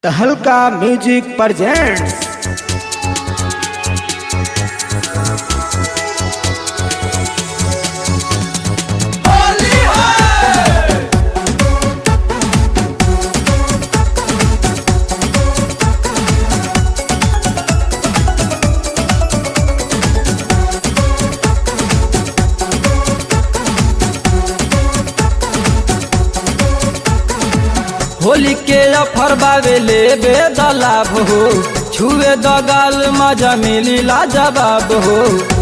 तहलका music presents Holi के offer बावे ले बेदलाभ हो छुए दगाल मजा मिली लाजवाब हो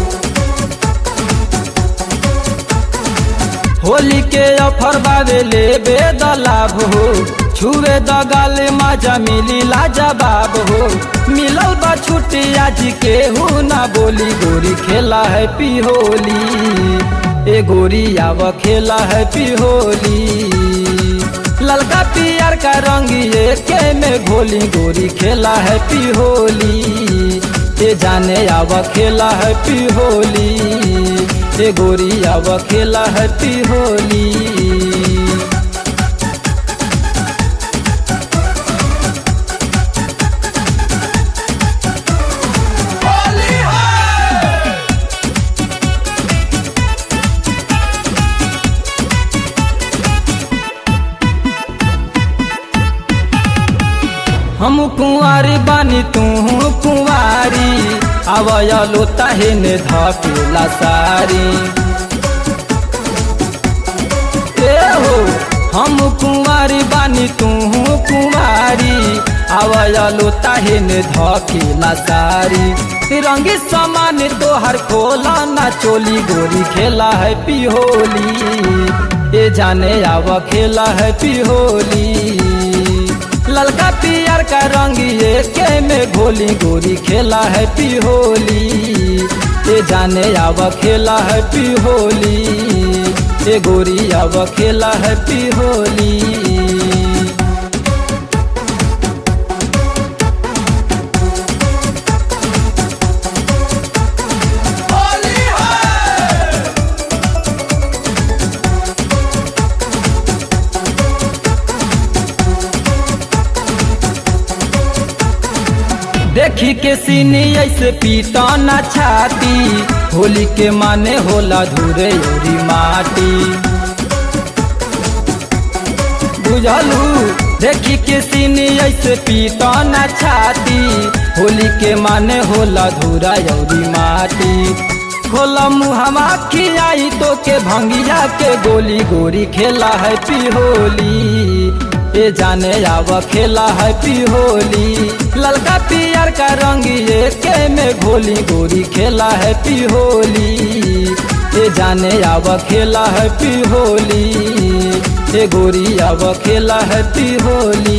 होली के अफर बावे ले बेदलाभ हो छुए दगाल मजा मिली लाजवाब हो मिलल बा छुट्टी आज के हो ना बोली गोरी खेला है पिहोली ए गोरी आव खेला है पिहोली ललका पियर का रंग ये के में घोली गोरी खेला है पिहोली ए जाने आव खेला है पिहोली ए गोरी आव खेला है पिहोली हम कुंवारी बानी तू कुंवारी आवयलो ताहे ने धकेला सारी ए हो हम कुंवारी बानी तू कुंवारी आवयलो ताहे ने धकेला सारी रंगी समान तोहर खोला ना चोली गोरी खेला है पिहोली ए जाने आव खेला है पिहोली ललका पियर का रंग ये के में घोली गोरी खेला है पिहोली ये जाने आव खेला है पिहोली ये गोरी आव खेला है पिहोली देखी के सीनी ऐसे पीटा ना छाती होली के माने होला धुरे उरी माटी बुझलू देखी के सीनी ऐसे पीटा ना छाती होली के माने होला धुरा उरी माटी खोला मुहमा खियाई तो के भंगिया के गोली गोरी खेला है पिहोली ए जाने आव खेला है पिहोली ललका पियर का रंग ये के में घोली गोरी खेला है पिहोली ए जाने आव खेला है पिहोली ए गोरी आव खेला है पिहोली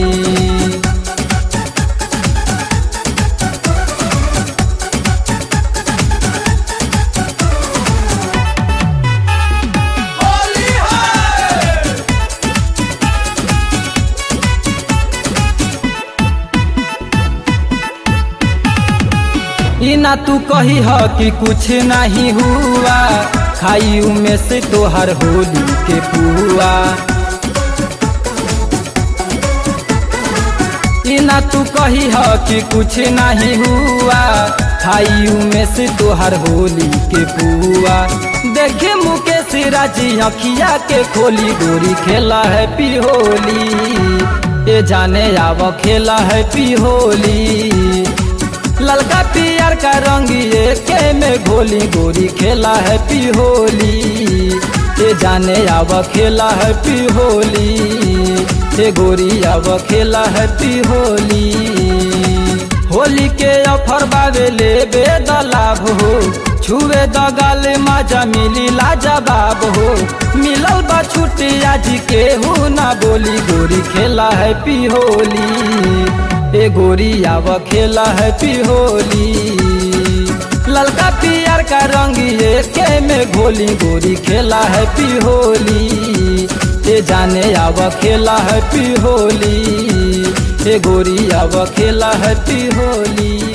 ई ना तू कही ह कि कुछ नहीं हुआ खाई में से तोहर होली के पुआ ई ना तू कही ह कि कुछ नहीं हुआ खाई में से तोहर होली के पुआ देखे मुकेश राजी अखिया के खोली गोरी खेला है पिहोली ए जाने आव खेला है पिहोली ललका पियर का रंग ये के में घोली गोरी खेला है पिहोली ये जाने आव खेला है पिहोली ये गोरी आव खेला है पिहोली होली के अफर बावे ले बेदलाभ हो छुए दगाल मजा मिली लाजवाब हो मिलल बा छुट्टी आज के हो ना बोली गोरी खेला है पिहोली ए गोरी आव खेला है पिहोली ललका पियर का रंग ये के में घोली गोरी खेला है पिहोली ए जाने आव खेला है पिहोली ए गोरी आव खेला है पिहोली